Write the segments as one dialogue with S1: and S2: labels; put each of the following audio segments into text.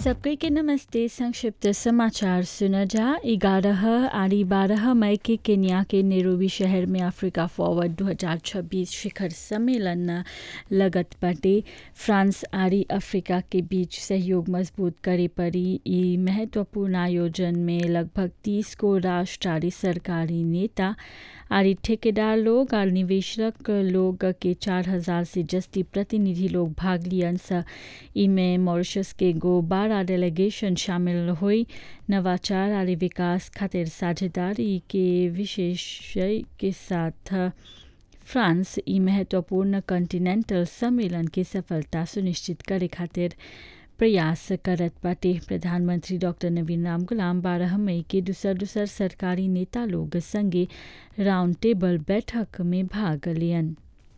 S1: सबके के नमस्ते संक्षिप्त समाचार सुना जा ग्यारह आड़ी बारह मई के केन्या के नेरोबी शहर में अफ्रीका फॉरवर्ड 2026 शिखर सम्मेलन लगत बाटे फ्रांस आड़ी अफ्रीका के बीच सहयोग मजबूत करे पड़ी ई महत्वपूर्ण आयोजन में लगभग 30 को राष्ट्र आड़ी सरकारी नेता आरी ठेकेदार लोग और निवेशक लोग के चार हजार से जस्ती प्रतिनिधि लोग भाग लियन स इमें मॉरिशस के गो बारह डेलीगेशन शामिल हुई नवाचार और विकास खातिर साझेदारी के विशेषय के साथ फ्रांस ई महत्वपूर्ण कॉन्टिनेंटल सम्मेलन की सफलता सुनिश्चित करे खातिर प्रयास करत बाटे प्रधानमंत्री डॉक्टर नवीन राम गुलाम बारह मई के दूसर दूसर सरकारी नेता लोग संगे राउंड टेबल बैठक में भाग लियन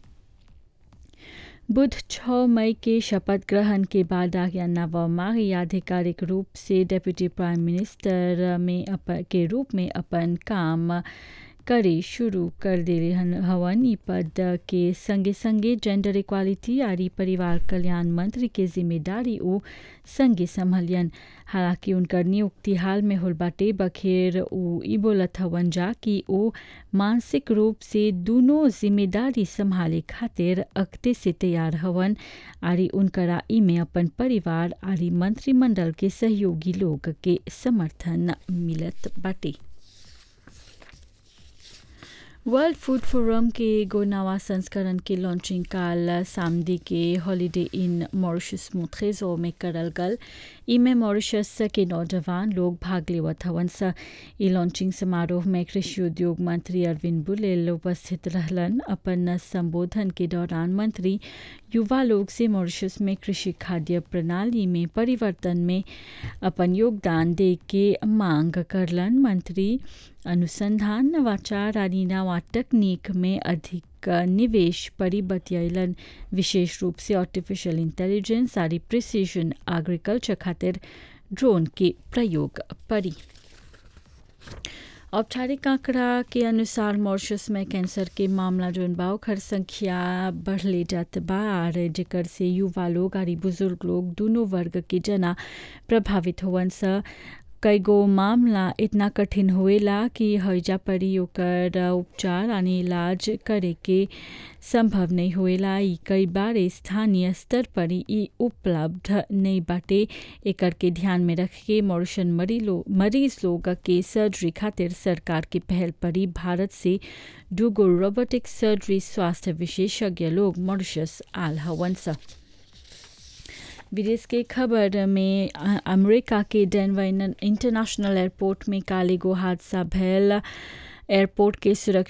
S1: बुध 6 मई के शपथ ग्रहण के बाद आज्ञा नवमाही आधिकारिक रूप से डेप्यूटी प्राइम मिनिस्टर में अप, के रूप में अपन काम करे शुरू कर दे हवन ई पद के संगे संगे जेंडर इक्वालिटी आरी परिवार कल्याण मंत्री के जिम्मेदारी ओ संगे संभलियन हालांकि उनकर नियुक्ति हाल में होल बाटे बखेर उ ई बोलत हवन जा कि ओ मानसिक रूप से दोनों जिम्मेदारी संभाले खातिर अक्ते से तैयार हवन आरी उनकरा ई में अपन परिवार आरी मंत्रिमंडल के सहयोगी लोग के समर्थन मिलत बाटे वर्ल्ड फूड फोरम के एगो नवा संस्करण के लॉन्चिंग काल सामदी के हॉलिडे इन मॉरिशस मुथेजो में करल गल इमें मॉरिशस के नौजवान लोग भाग लेवत हवन स ई लॉन्चिंग समारोह में कृषि उद्योग मंत्री अरविंद बुलेल उपस्थित रहलन अपन संबोधन के दौरान मंत्री युवा लोग से मॉरिशस में कृषि खाद्य प्रणाली में परिवर्तन में अपन योगदान दे के मांग करलन मंत्री अनुसंधान नवाचार आदि नवा तकनीक में अधिक निवेश परी बतियलन विशेष रूप से आर्टिफिशियल इंटेलिजेंस आदि प्रिसीजन एग्रीकल्चर खातिर ड्रोन के प्रयोग परी औपचारिक आंकड़ा के अनुसार मॉरिशस में कैंसर के मामला जोन बा ओकर संख्या बढ़ले जात बा और जेकर से युवा लोग और बुजुर्ग लोग दोनों वर्ग के जना प्रभावित होवन स कई गो मामला इतना कठिन होएला कि हईजा पड़ी ओकर उपचार और इलाज करे के संभव नहीं होएला ई कई बार स्थानीय स्तर पर ई उपलब्ध नहीं बाटे एकर के ध्यान में रख के मॉरिशन मरीज लोग के सर्जरी खातिर सरकार के पहल परी भारत से दूगो रोबोटिक सर्जरी स्वास्थ्य विशेषज्ञ लोग मॉरिशस आल हवन सा विदेश के खबर में अमेरिका के डेनवर इंटरनेशनल एयरपोर्ट में काले गो हादसा भैल एयरपोर्ट के सुरक्षा